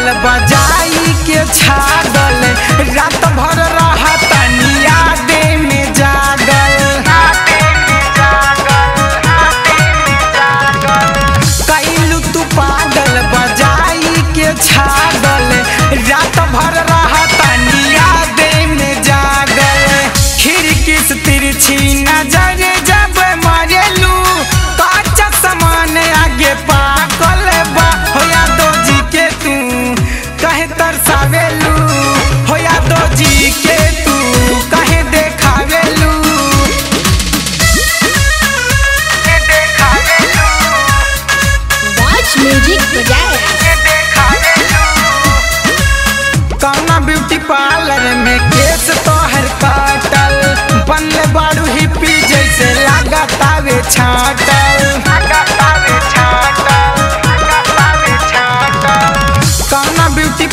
पागल बजाई के छागल रात भर रहतनी यादे में जागल कैलू तू पागल बजाई के छागल रात भर रहतनी यादे में जागल खिड़की से तिरछी नजर जब मारेलू काचा समान आगे पाकल बा होया दो जी के तू कहे तरसावेलू होया दो जी के तू कहे देखावेलू Watch music project. कौना ब्यूटी पार्लर में केस तोहर काटल बनले बाड़ू हिप्पी जैसे लागतावे छाटल कौना ब्यूटी